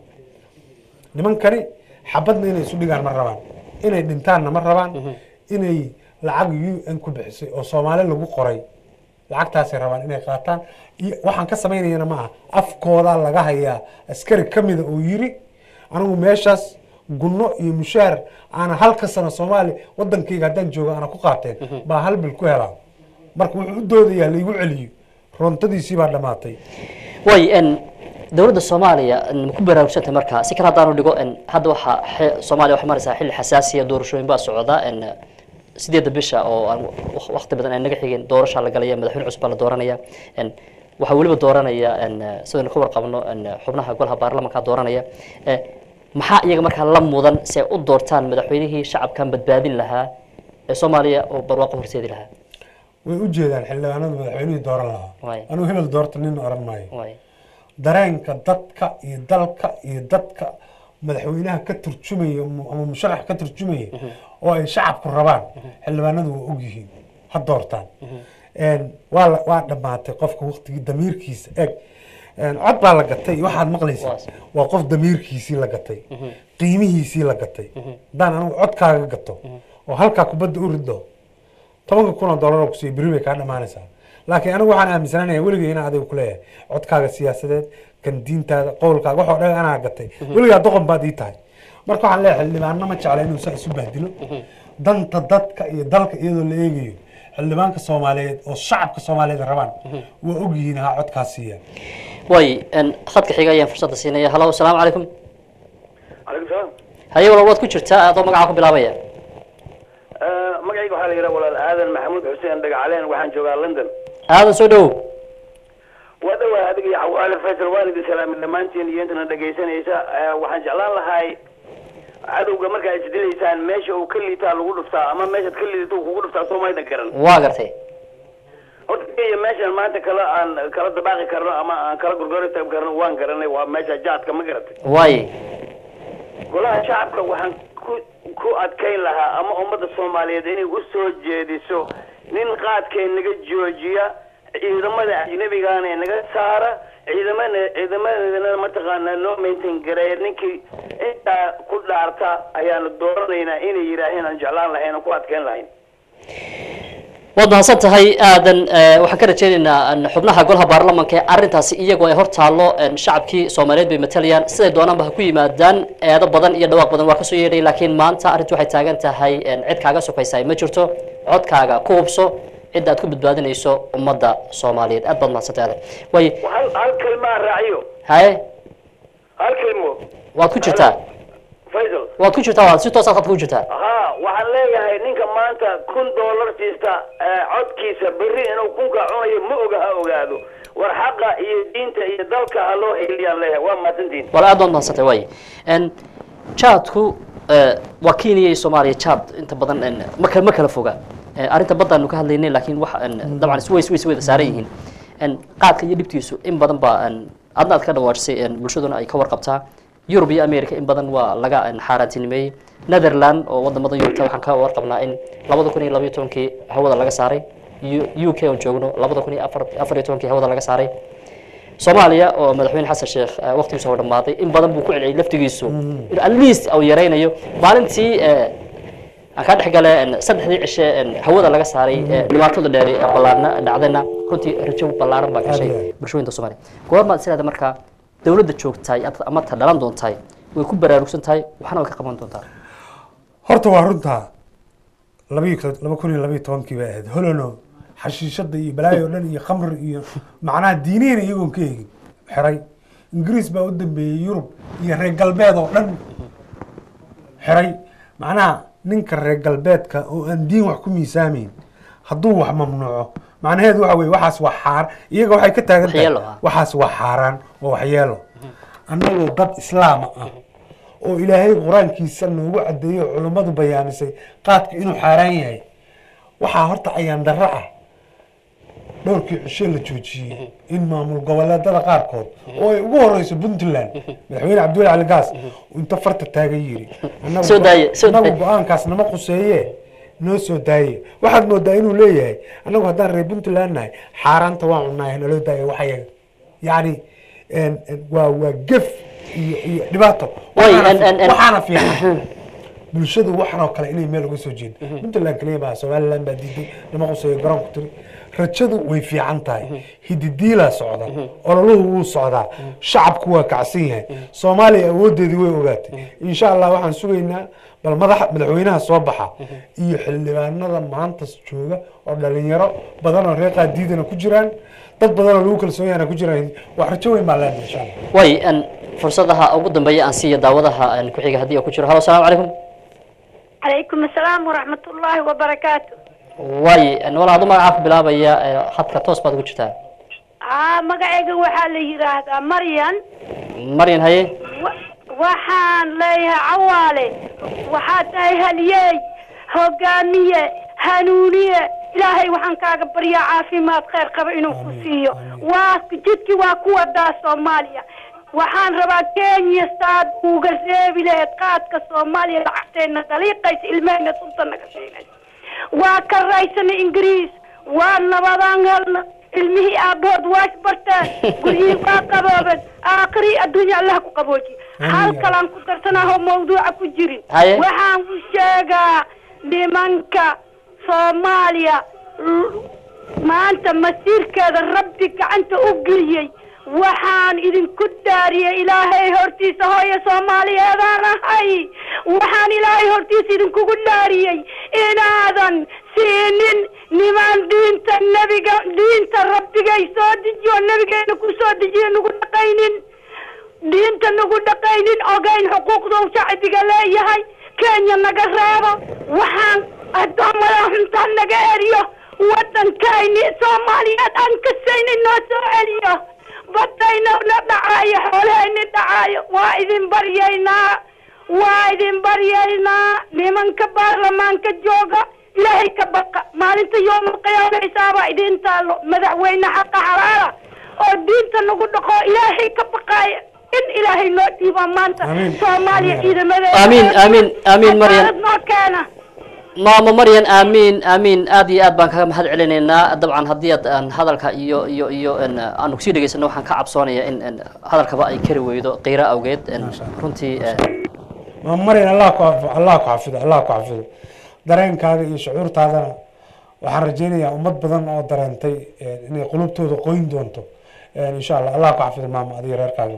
nimankani xabadna inay isu dhigaan ma rabaan inay dhintaanna ma rabaan inay lacag u n ku bixisay oo soomaali lagu qoray lacagtaasay rabaan inay qaataan iyo waxaan ka samaynayana ma aha afkoodaa laga hayaa askari ka mida oo yiri anigu meeshaas gunno iyo mushaar aana halka sano soomaali wadankayga haddaan jooga aana ku qaateen baa hal bil ku helaa marka wuxuu u doodayaa laigu celiyo roontadiisii baa dhammaatay way n dowladda soomaaliya n ma ku baraarugsantay marka si kale haddaanu dhigo n hadda waxaa xe- soomaaliya waxay maraysaa xilli xasaasiya doorashooyin baa socda n sideedda bisha oo aan waq- waqti badan ay naga xigeen doorashaa la galaya madaxweyne cusub baa la dooranaya n waxaa weliba dooranaya n sidaynu ka warqabno n xubnaha golaha baarlamanka dooranaya Eh, maxaa iyaga markaa la mudan si ay u doortaan madaxweynihii shacabkan badbaadin lahaa ee soomaaliya oo barwaaqo horseedi lahaa way u jeedaan xildhibaanadu madaxweynihii dooran lahaa Waay. anigu hebel doorta nin oran maayo waay dareenka dadka iyo dalka iyo dadka madaxweynaha ka turjumaya mu- ama musharax ka turjumaya oo ay shacabku rabaan xildhibaanadu waa ogyihiin ha doortaan Een, waa la- waa dhammaatay qofka waqtigii damiirkiisa eg Een, cod baa la gatay waxaad maqlaysaa Waas. waa qof damiirkiisii la gatay qiimihiisii la gatay haddaan anigu codkaaga gato oo halkaa kubadda u rido tobanka kun oo dollar oo kusiiya beri bay kaa dhamaanaysaa laakiin anigu waxaan aaminsananaya weligay inaan adiga kuleeyahay codkaaga siyaasadeed kan diintaada qowlkaaga waxoo dhan anaa gatay weligaa doqon baad ii tahay marka waxaan leeyahay xildhibaanna ma jecla inuu saa isu bahdilo danta dadka iyo dalka iyadoo la eegayo xildhibaanka soomaaliyeed oo shacabka soomaaliyeed rabaan waa ogyihiin ha codkaas siiya way n khadka xiga ayaan fursadda siinaya halo asalaamu calaykum calaykum salaam haye walaal waad ku jirtaa adoo magaca ku bilaabaya magacayga waxaa la yidhaha walaal aadan maxamuud xuseen dhagacaleen waxaan joogaa london aadan soo dhowow waa dhawaa adiga iyo cawaale faysal waan idin salaamin dhammaantiin iyo intana dhegaysanaysa Eh, waxaan jeclaan lahay cadowga markaa isdilaysaan meesha uu ka liitaa lagu dhuftaa ama meeshaad ka liidato uu kugu dhuftaa soo maydan garan waa gartay horta kenya meeshan maanta kala aan kala dabaaqi karno ama aan kala gorgortagi karno waan garanay waa meesha jaadka ma garatay waay golaha shacabka waxaan ku ku adkayn lahaa ama ummadda soomaaliyeed inay u soo jeediso nin qaadkee naga joojiya ciidamada ajnabigaana ee naga saara ciidamada ciidamadana mataqaanaa loo maintain gareeya ninkii intaa ku dhaarta ayaanu dooranaynaa inay yidhaaheen aan jeclaan lahayn aan ku adkayn lahayn waad mahadsan tahay aadan eh, waxaan ka rajaynaynaa n xubnaha golaha baarlamanka ee arrintaasi iyagoo ay hor taallo n shacabkii soomaaliyeed bay matalayaan siday doonaanba ha ku yimaadaan eedo badan iyo dhawaaq badan waa kasoo yeedhay laakiin maanta arrintu waxay taagan tahay n cid kaaga sokaysa ma jirto codkaaga ku hubso cidda aad ku badbaadinayso ummadda soomaaliyeed aad baad mahadsantay aadan way hal hal kelmaa raaciyo haye hal kelmo waad ku jirtaa faysal waad ku jirtaa waad si toosaad khadka ku jirtaa haa waxaan leeyahay ninka maanta kun dollar siista ee, codkiisa berri inuu kunka cunayo ma oga ha ogaado war xaqa iyo diinta iyo dalka ha loo heliyaan leeyahay waa mahadsantihin wala aad baad mahadsantay way n jaadku eh, waa kenya iyo soomaaliya jaad inta badan n ma kala ma kala foga Eh, arrinta baddaanu ka hadlaynay laakiin wax n dabcan is ways ways wada saaran yihiin n qaadka iyo dhibtiisu in badan baa n adna aad ka dhawaajisay n bulshaduna ay ka warqabtaa yurub iyo america in badan waa laga een, xaaraantinimeeyey netherland oo wadamada yurubta waxaan ka warqabnaa in labada kun iyo labaiyo tobankii hawada laga saaray U- u k oon joogno labada kun iyo afar afar iyo tobankii hawada laga saaray soomaaliya oo madaxweyne xasan sheekh eh, waqtigiisa hor dhammaaday in badan buu ku celceliyay laftigiisu in at least uu yaraynayo maalintii eh, aan ka dhex gale en, saddexdii cishe en, hawada laga saaray eh, dhibaatada dheeri ee ballaarna dhacdayna runtii rajo ballaaran baa gashay bulshooyinka soomaaliya goormaad sidaada markaa dowladda joogtahay at- ama ta dhalan doontahay way ku baraarugsan tahay waxna way ka qaban doontaa horta waa runtaa labayo laba kun iyo labayo tobankii bay ahayd holono xashiishada iyo balaayo o dhan iyo khamri iyo macnaha diinihina iyagoon ka egin xiray ingiriis baa u dambeeyey yurub iyo reer galbeed oo dhan xiray macnaha ninka reer galbeedka oo aan diin wax ku miisaameyn hadduu wax mamnuuco macnaheedu waxa weye waxaas waa xaar iyaga waxay ka taagan tahay Waxyeelo ah. waxaas waa xaaraan waa waxyeelo annagoo dad islaama ah oo ilaahay qur-aankiisa noogu cadeeyo oo culummadu bayaamisay qaadka inuu xaaraan yahay waxaa horta ayaan darro ah dhowrkii cishe la joojiyey in maamul goboleedada qaarkood oo ay ugu horeyso puntland madaxweyne cabdiweli cali gaas uu inta farta taagan yiri "Annagu Soo daaye, soo annagu daaye." go-aankaas nama quseeye noo soo daaye waxaad moodaa inuu leeyahay annagu haddaan reer puntland nahay xaaraanta waan cunnaay naloo daaye waxyaga yacni en- en waa waa gef iyo iyo dhibaato Way, Waxaana en- en- en- waxaana fiican bulshadu waxan oo kale inay meel uga soo jeedo puntland kaliya baa somaliland baa diiday nama quseeyo garoonku tiri rajadu way fiican tahay hididiilaa socda ololuhu wuu socdaa shacabku waa kacsan yahay soomaaliya awoodeedii way ogaatay insha allah waxaan sugaynaa bal madaxa madaxweynaha soo baxa iyo xildhibaanada maanta jooga oo dhalinyaro badan oo reer qaadiidana ku jiraan dad badan oo lagu kalsoon yahana ku jiraan wax rajo weyn baa leenahay insha allah way en, fursadaha ugu dambeeya aan siiya daawadaha en, ku xiga haddii uu ku jiro halo asalaamu calaykum عليكم السلام ورحمة الله وبركاته way en, walaal adu magacaa ku bilaabaya eh, hadka toos baad ugu jirtaa آه مقعيقة waxaa la yiraahdaa Maryan maryan haye wa- waxaan leeyahay cawaale waxaad tahay halyeey hogaamiye hanuuniye ilaahay waxaan kaaga baryaa caafimaad khayr qaba inuu ku siiyo waa jidkii waa ku wadaa soomaaliya waxaan rabaa kenya saad uga reebi lahayd qaadka soomaaliya lacagteena daliiqaysa ilmahayna sunta naga siinaysa waa ka raysana ingiriis waa nabadaan helna ilmihii aabahood waa isbarteen guryihii waa qaboobeen aakhiri adduunya allah ku qabooji hal kalaan ku darsanahoo mawduuca ku jirin Haye. waxaan u sheegaa nimanka soomaaliya l- maanta masiirkeeda rabbi gacanta u geliyey waxaan idinku dhaariyey ilaahay hortiisa hooyo soomaaliyeedaan ahay waxaan ilaahay hortiisa idinkugu dhaariyey inaadan siinin niman diinta nebiga diinta rabbigay soo dejiyo nebigeena ku soo dejiyo nagu dhaqaynin diinta nagu dhaqaynin ogayn xuquuqda uu shacbiga leeyahay kenya naga reebo waxaan addoomada xuntaa naga eriyo waddankayni soomaaliyeed aan kasayni noo soo celiyo badayna na dhacaayo xoolahayni dhacaayo waa idin baryaynaa waa idin baryaynaa nimanka baarlamaanka jooga ilaahay ka baqa maalinta yoomal qiyaama xisaabaa idin taalo madaxweyne xaqa xalaala oo diinta nagu dhaqo ilaahay ka baqaaya in ilaahay noo dhiibo maanta soomaaliya ciidamadeeda Amiin, amiin, amiin, Maryam. cadaalad noo keena maamo maryan aamiin aamiin aad iyo aad baan kaga mahad celinaynaa dabcan haddii aad aan hadalka iyo iyo iyo en, aanu kusii dhegeysano waxaan ka cabsoonaya in en, hadalkaba ay kari weydo qiiro awgeed en, runtii eh, ma marin allah ku af- allah ku xafido allah ku xafido dareenkaaga iyo shucuurtaadana waxaan rajaynayaa ummad badan oo dareentay eh, inay qulubtooda qoyn doonto Eh, insha allah allah ku xafido maama adiga reerkaaga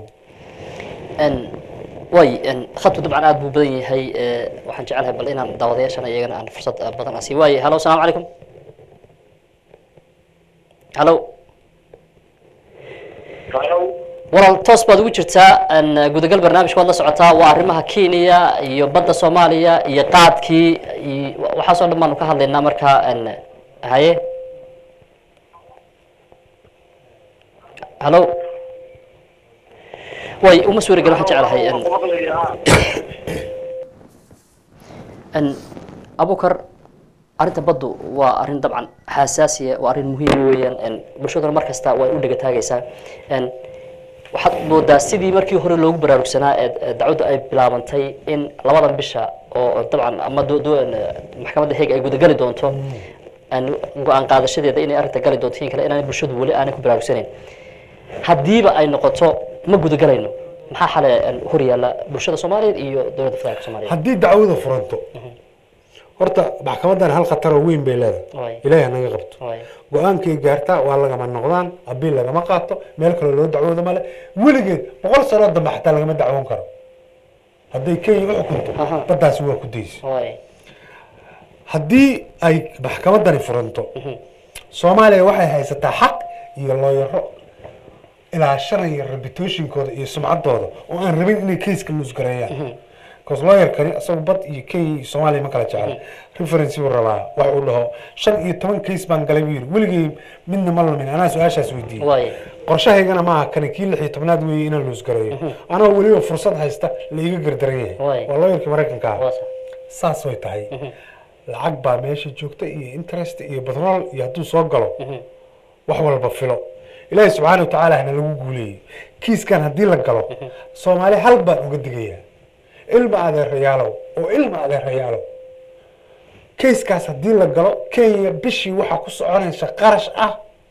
en, way en, khadku dabcan aad buu badan yahay eh, waxaan jecelahay bal inaan daawadayaashana iyagana aan fursad eh, badan aan sii waaye halo asalaamu calaykum halo walaal toos baad ugu jirtaa en, gudagal barnaamijka waad la socotaa waa arrimaha kenya iyo badda soomaaliya iyo qaadkii iyo waxaasoo dhan baanu ka hadlaynaa marka en, haye halo way uma suuri gelin waxaan jecelahay en, en, abukar arrinta baddu waa arrin dabcan xasaasiya waa arrin muhiim weeyaan en, bulshaduna mar kasta way u dhega taagaysaa en, waxaad moodaa sidii markii hore loogu baraarugsanaa ee ee dacwaddu ay bilaabantay in labadan bisha oo oo dabcan ama do- do- maxkamadda heeg ay gudagali doonto aan go-aan qaadashadeeda inay arrinta gali doonto in kale inaan bulshadu weli aanay ku baraarugsanayn haddiiba ay noqoto ma gudagalayno maxaa xale een, hor yaalla bulshada soomaaliyeed iyo dowladda federaalka soomaaliyeed haddii dacwada furanto horta maxkamadan hal khatar oo weyn bay leedahay Waay. ilaahi hanaga qabto Waay. go-aankay gaartaa waa lagama noqdaan abiil lagama qaato meel kaloo loo dacwoodo male weligeed boqol sanoo dambe xataa lagama dacwoon karo hadday kenya u xukunto baddaasi waa ku daysa Waay. haddii ay maxkamadani furanto soomaaliya waxay haysataa xaq iyo looyaro ilaashanaya reputationkooda iyo sumcaddooda oo aan rabin inay keiska luusgareeyaan bcause lawyerkani isagu bad iyo kenya iyo soomaaliya ma kala jecel reference buu rabaa wax uu dhaho shan iyo toban case baan galay buu yidhi weligay midna ma lumin anaa su-aashaas weydiiyey Waay. qorshahaygana maaha kani kii lix iyo tobnaad weeye inaan luusgareeyo anoo weliba fursad haysta la iga gardaran yahay Waay. waa lawyerkii maraykanka ah Waa sax. saas way tahay lacag baa meesha joogta iyo interest iyo batrool iyo hadduu soo galo wax walba filo ilaahi subxaana wa tacaala hana lagu guuleeyey kiiskan haddii la galo soomaali hal baan uga digayaa ilma adeerayaalow oo ilma adeerayaalow keiskaas haddii la galo kenya bishii waxaa ku soconaysa qarash ah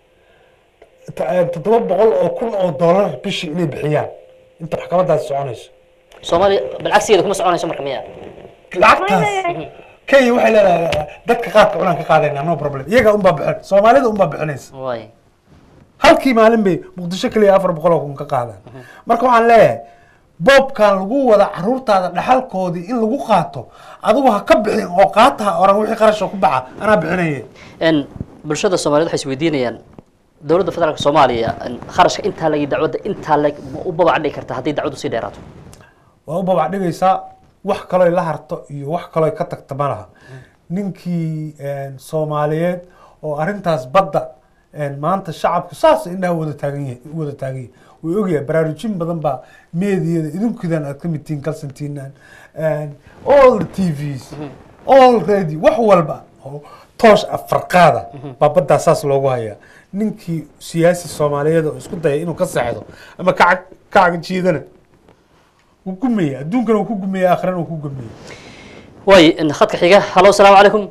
t- eh, toddoba boqol oo kun oo dollar bishii inay bixiyaan inta maxkamadaasi soconayso soomaaliya balcagsigeeda kuma soconayso marka miya lacagtaas kenya waxay leedahay dadka qaadka cunaan ka qaadayna no problem iyaga unbaa bixin soomaalida unbaa bixinaysa waay halkii maalin bay muqdisho keliya afar boqol oo kun ka qaadaan marka waxaan leeyahay boobkan lagu wada caruurtaada dhaxalkoodii in lagu qaato adigu ha ka bixin oo qaataha oran wixii qarashoo ku baxa anaa bixinaya n bulshada soomaaliyeed waxay isweydiinayaan dowladda federaalka soomaaliya n kharashka intaa lagi dacwadda intaa lag ma u babac dhigi karta haddii dacwaddu sii dheeraato waa u babac dhigaysaa wax kaloo la harto iyo wax kaloo ka tagta ma laha ninkii soomaaliyeed oo arrintaas badda maanta shacabku saas indhaha wada taagan yahay wada taagan yahay way ogyahay baraarujin badan baa meediyada idinkudan aad ka mid tihiin kalsantiinaan all the tvs all radio wax walba oo toosh afarqaada baa baddaa saas loogu hayaa ninkii siyaasi soomaaliyeed oo isku daya inuu ka seexdo ama kacag kacaga jiidana wuu gumaya adduunkana wuu ku gumaya aakhirana wuu ku gumaya way n khadka xiga hallo asalaamu calaykum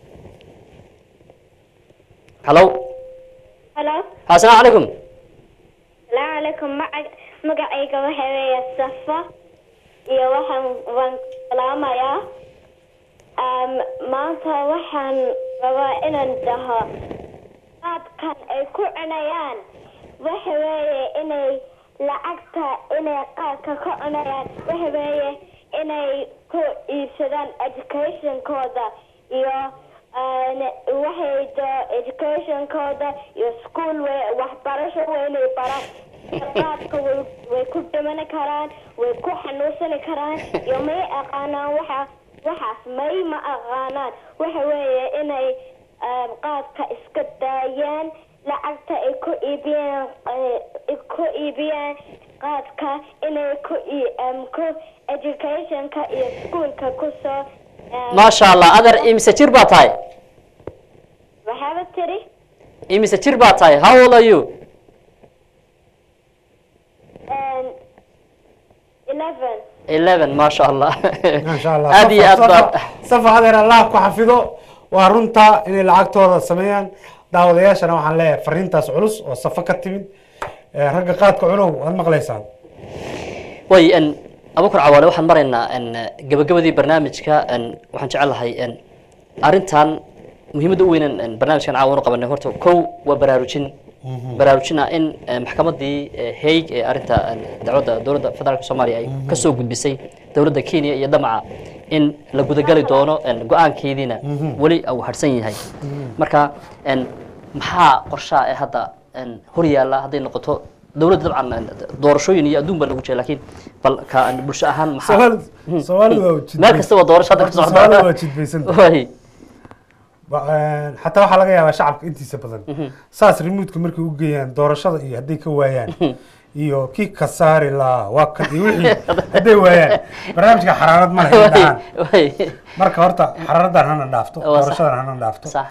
hallo halo ha asalaamu calaykum salaamu calaykum maca magacayga waxa weeye safa iyo waxaan waan salaamayaa Um, maanta waxaan rabaa inaan dhaho qaabkan ay ku cunayaan waxa weeye inay lacagta inay qaabka ka cunayaan waxa weeye inay ku iibsadaan educationkooda iyo uh, waxay do educationkooda iyo school way waxbarasho waa inay baraan qaabka way way ku dhimani karaan way ku xanuunsani karaan iyo may aqaanaan waxa waxaas may ma aqaanaan waxa weeye inay um, qaadka iska daayaan lacagta ay ku iibiyaan ay ku iibiyaan qaadka inay ku ii- um, ku educationka iyo schoolka kusoo um, maasha allah adeer imise jir baa tahay waxaaba tiri imise jir baa tahay how old are you um, eleven eleven maasha allah maasha allah aad iyo aad baa safa adeer allah ku xafido waa runta inay lacagtooda sameeyaan daawadayaashana waxaan leeyahay fariintaas culus oo safo ka timid Eh, ragga qaadka cunow waad maqlaysaan way n abukur cawaale waxaan maraynaa n gabagabadii barnaamijka n waxaan jecelahay n arrintan muhiimadda u weynan n barnaamijkan caawan u qabanay horta kow waa baraarujin baraarujina in eh, maxkamadii eh, haig ee arrinta n dacwadda dowladda federaalka soomaaliya ay kasoo gudbisay dowladda kenya iyo damaca in la gudagali doono n go-aankeediina Mhm. weli uu harsan yahay marka n maxaa qorshaha ee hadda n hor yaalla hadday noqoto dowladda dabcan n doorashooyin iyo adduun baa lagu jira laakiin bal ka n bulsho ahaan maxaa Soomaali- Soomaalidu waa jidbaysan. meel kasta waa doorasho hadda ka Horta socda Soomaalidu waa jidbaysan. Way. Ba- eh, xataa waxaa laga yaabaa shacabka intiisa badan saas remotka markay u geeyaan doorashada iyo hadday ka waayaan iyo kii ka saari lahaa waa kan iyo wixii hadday waayaan barnaamijka xaraarad ma leh in dhahaan marka horta xaraaradan hana dhaafto Waa sax. doorashadan hana dhaafto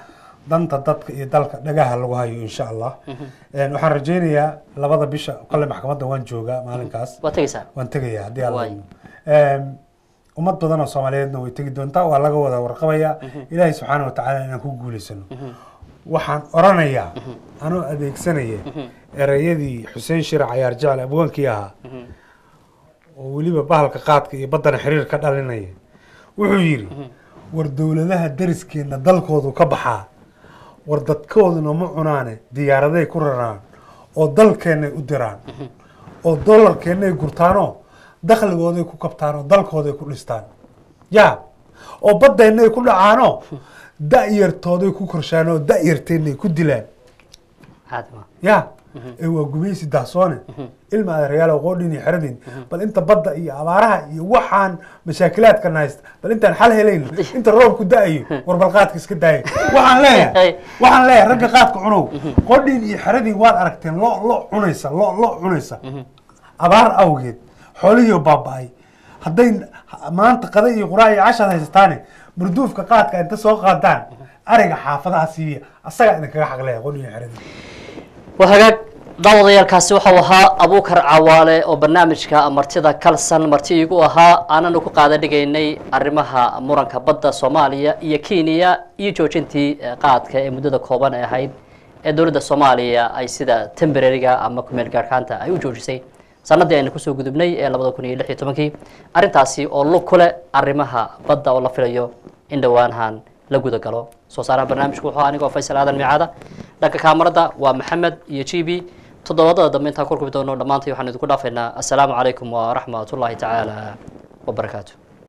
danta dadka iyo dalka dhagaha lagu hayo insha allah Een, waxaan rajaynayaa labada bisha kale maxkamadda waan joogaa maalinkaas waa tegeysaa waan tegayaa haddii alla Waay. idmo. Een, ummad badan oo soomaaliyeedna way tegi doontaa waa laga wada warqabayaa ilaahay subxaana wa tacaala inaan ku guulaysano waxaan oranayaa anoo adeegsanaya ereyadii xuseen shire cayaar jecel abwaankii ahaa oo weliba bahalka qaadka iyo baddana xiriir ka dhalinaya wuxuu yidhi war dowladaha dariskeena dalkoodu ka baxaa war dadkooduna ma cunaane diyaaraday ku raraan oo dalkeennay u diraan oo dollarkeennay gurtaanoo dakhligooday ku kabtaan oo dalkooday ku dhistaan yaa oo baddeennay ku dhacaanoo da'yartooday ku korshaan oo da'yarteennay ku dilaan caadi ma ya ee waa gumaysi dahsoone ilma adeerayaal qoodhin iyo xeradin bal inta badda iyo abaaraha iyo waxaan mashaakilaadkan haysta bal intaan xal helayno inta roobku da-ayo war bal qaadka iska daayo waxaan leeyahay waxaan leeyahay ragga qaadka cunow qoodhin iyo xeradin waad aragteen lo lo cunaysa lo lo cunaysa abaar awgeed xoolihii oo baaba'ay hadday maanta qada iyo quraa iyo cashaad haysataane marduufka qaadka inta soo qaadaan ariga xaafadaha siiya asagaa idinkaga xaqleeya qoodhin iyo xeradin waa hagaag daawadayaalkaasi waxau ahaa abuukar cawaale oo barnaamijka martida kalsan marti iigu ahaa aananu ku qaada dhigaynay arrimaha muranka badda soomaaliya iyo kenya iyo joojintii eh, qaadka ee muddada kooban ee ahayd ee dowladda soomaaliya ay sida temporariga ama kumeel gaarhkaanta ay u joojisay sanadii aynu kusoo gudubnay ee labada kun iyo lix iyo tobankii arrintaasi oo lug ku leh arrimaha badda oo la filayo in dhowaanhan la guda galo soo saaraha barnaamijku wuxuu anigoo faysal aadan micaada dhanka kaamarada waa maxamed iyo g b toddobaadada dambe intaan ku kulmi doono dhammaantay waxaan idinku dhaafaynaa assalaamu calaykum waraxmat ullaahi tacaala wabarakaatu